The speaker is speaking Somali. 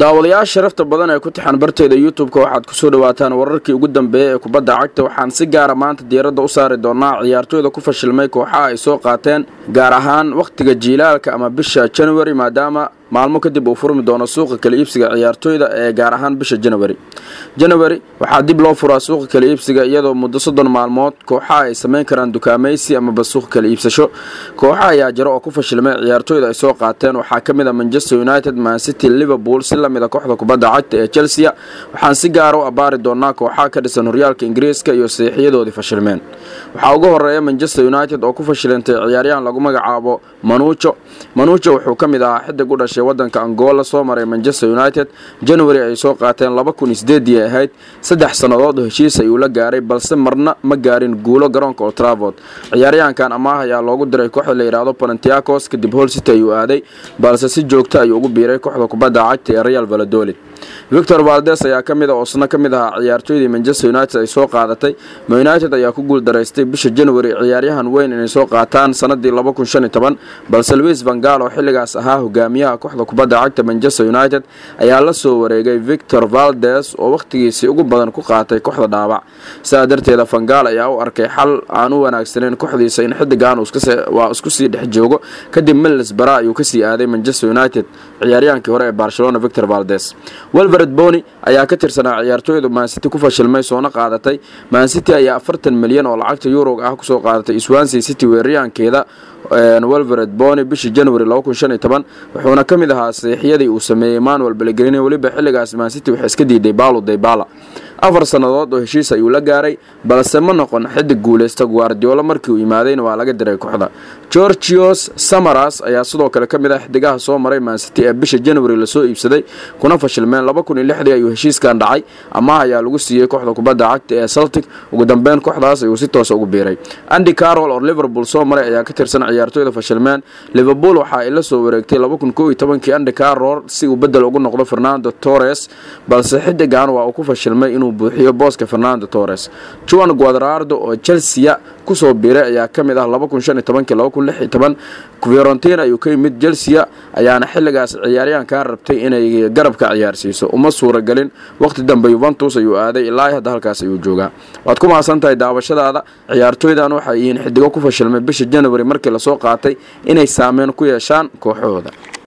daawadayaasha sharafta badan ee ku tixan barteeda youtube-ka waxaad kusoo dhawaataan wararkii ugu dambeeyey ee kubadda cagta waxaan si gaara maanta diiradda u saari doonaa ciyaartooyda ku fashilmay kooxaha ay soo qaateen gaar ahaan wakhtiga jiilaalka ama bisha january maadaama maalmo kadib uu furmi doono suuqa kala iibsiga ciyaartooyda ee gaar ahaan bisha january january waxaa dib loo furaa suuqa kala iibsiga iyadoo muddo soddon maalmood kooxaha ay samayn karaan dukaamaysi amaba suuqa kala iibsasho kooxaha ayaa jiro oo ku fashilmay ciyaartooyda ay soo qaateen waxaa ka mid a manchester united mancity liverpool si lamid a kooxda kubadda cagta ee chelsea waxaan si gaara u abbaari doonaa kooxaha ka dhisan horyaalka ingiriiska iyo saxiixiyadoodii fashilmeen waxaa ugu horeeya manchester united oo ku fashilantay ciyaaryahan lagu magacaabo manuujo manuujo wuxuu ka mid ahaa xidig u dhashay wadanka angola soo maray manchester united january ay soo qaateen laba kun isdeedii ahayd saddex sannadood oo heshiis ayuu la gaaray balse marna ma gaarin guulo garoonka oo travod ciyaaryahankan amaah ayaa loogu diray kooxda la yidhaahdo panantiacos kadib hol city ayuu aaday balse si joogta ayuu ugu biiray kooxda kubadda cagta ee real valadolid victor valdes ayaa ka mid a oo isna ka mid ahaa ciyaartooydii manchester united ay soo qaadatay ma united ayaa ku guuldaraystay bisha january ciyaaryahan weyn inay soo qaataan sanadii balse louis vangal oo xilligaas ahaa hogaamiyaha kooxda kubadda cagta manchester united ayaa la soo wareegay victor valdes oo wakhtigiisii ugu badan ku qaatay kooxda dhaabac sidaa darteeda vangal ayaa u arkay xal aan u wanaagsaneyn kooxdiisa in xidigan waa isku sii dhex joogo kadib milis bara ayuu kasii aaday manchester united ciyaaryahaankii hore ee barcelona victor valdes welvered boni ayaa ka tirsanaa ciyaartooyda mancity ku fashilmay soona qaadatay mancity ayaa afartan milyan oo lacagta yuroga ah kusoo qaadatay swansea city weeraryahankeeda welvered boni bishii january wuxuuna ka mid ahaa saxiixyadii uu sameeyey manuel belegrini weliba xilligaas mancity waxay iska diiday balo daybala afar sannadood oo heshiis ayuu la gaaray balse ma noqon xidig guuleysta guardiola markii uu yimaadayna waa laga diray kooxda georgios samaras ayaa sidoo kale ka mid ah xidigaha soo maray mancity ee bisha january lasoo iibsaday kuna fashilmeen ayuu heshiiskan dhacay amaah ayaa lagu siiyey kooxda kubadda cagta ee celtic ugu dambeyn kooxdaas ayuu si toosa ugu biiray andy carol oo liverpool soo maray ayaa ka tirsan ciyaartooyda fashilmeen liverpool waxa ay la soo wareegtay kii andy carol si uu bedel ugu noqdo fernando torres balse xidigan waa uu ku fashilmay inuu buuxiyo booska fernando torres juan guadrardo oo chelsea kusoo biiray ayaa ka mid ah fiorentin ayuu ka yimid chelsea ayaana xilligaas ciyaaryahankan rabtay inay garabka ciyaarsiiso uma suuragelin waqti dambe yuventus ayuu aaday ilaa hadda halkaas ayuu joogaa waad ku mahadsan tahay daawashadaada ciyaartooydan waxay yihiin xidigo ku fashilmay bisha january markii lasoo qaatay inay saameyn ku yeeshaan kooxahooda